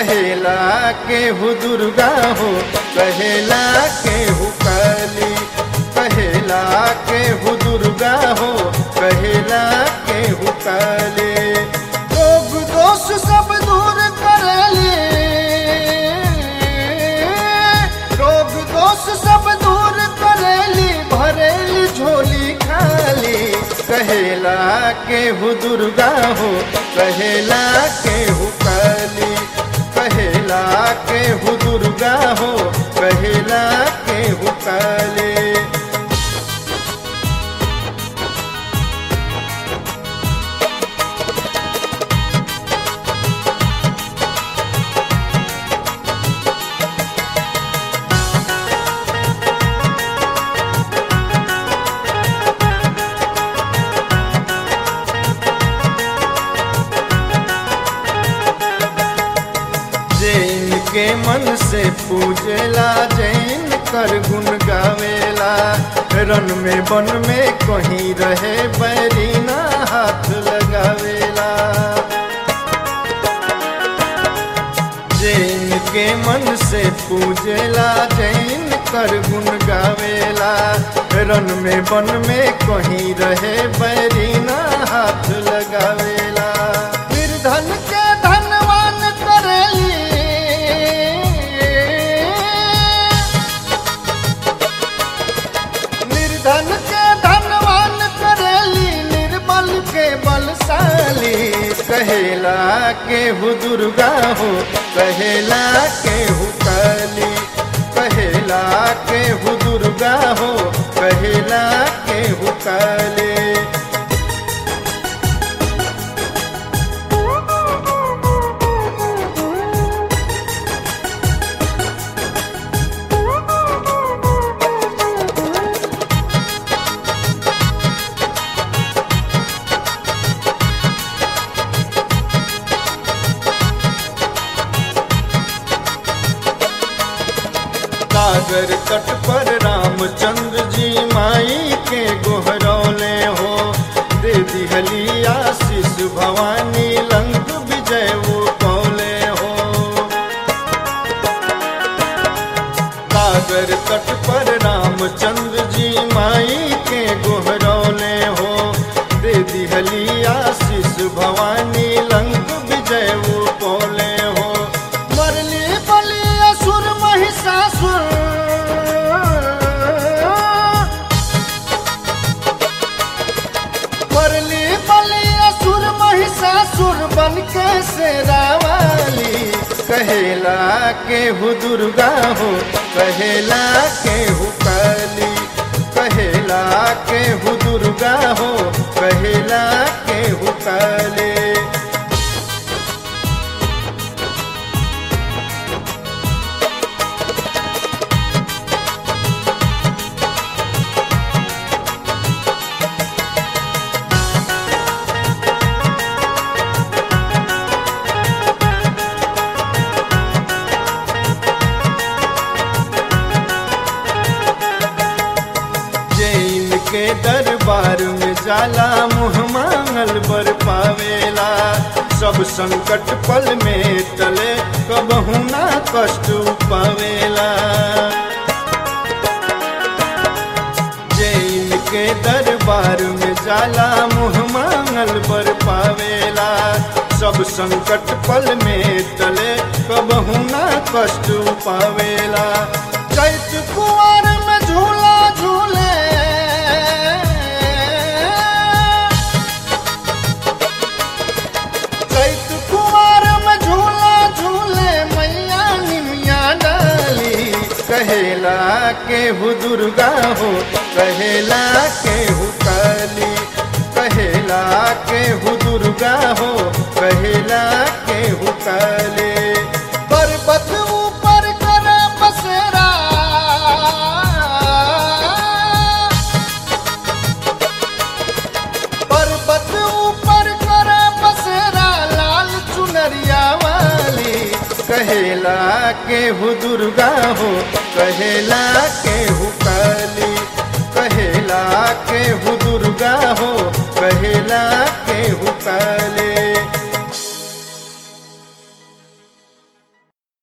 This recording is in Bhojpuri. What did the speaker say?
कहेला केहू दुर्गा हो कहेला केहू काली कहेला केहू दुर्गा हो कहेला केहू काली रोग दोष सब दूर करेली रोग दोष सब दूर करेली भरेली झोली खाली कहेला केहू दुर्गा हो कहेला केहू काली कहेला केहू दुर्गा हो कहेला केहू काली जैन के मन से पूजेला जैन कर गुण गावेला रन में बन में कहीं रहे बैरीना हाथ लगावेला जैन के मन से पूजेला जैन कर गुण गावेला रन में बन में कहीं रहे बैरीना हाथ लगावेला निर्धन के धनवान करेली निर्धन के धनवान करेली निर्बल के बलशाली कहेला केहू दुर्गा हो कहेला केहू काली कहेला केहू दुर्गा हो कहेला केहू काली सागर तट पर रामचंद्र जी माई के गोहरौले हो दे दिहली आशीष भवानी लंक विजय वो कौले हो सागर तट पर रामचंद्र जी माई के गोहरौले हो दे दिहली आशीष भवानी लंक विजय वो कौले हो मरली बली असुर महिषासुर मरली बली असुर महिषासुर बन के से रावाली कहेला केहू दुर्गा हो कहेला केहू काली कहेला केहू दुर्गा हो कहेला केहू काली जैन के दरबार में जाला मुँह मांगल बर पावेला सब संकट पल में टले कबहू ना कष्ट पावेला जैन के दरबार में जाला मुँह मांगल बर पावेला सब संकट पल में टले कबहू ना कष्ट पावेला चैत कुआर में झूला झूले चैत कुआर में झूला झूले मैया निमिया डाली कहेला केहू दुर्गा हो कहेला केहू काली कहेला केहू दुर्गा हो कहेला केहू काली पर्वत ऊपर कर बसेरा पर्वत ऊपर कर बसेरा लाल चुनरिया वाली कहेला केहू दुर्गा हो कहेला केहू काली कहेला केहू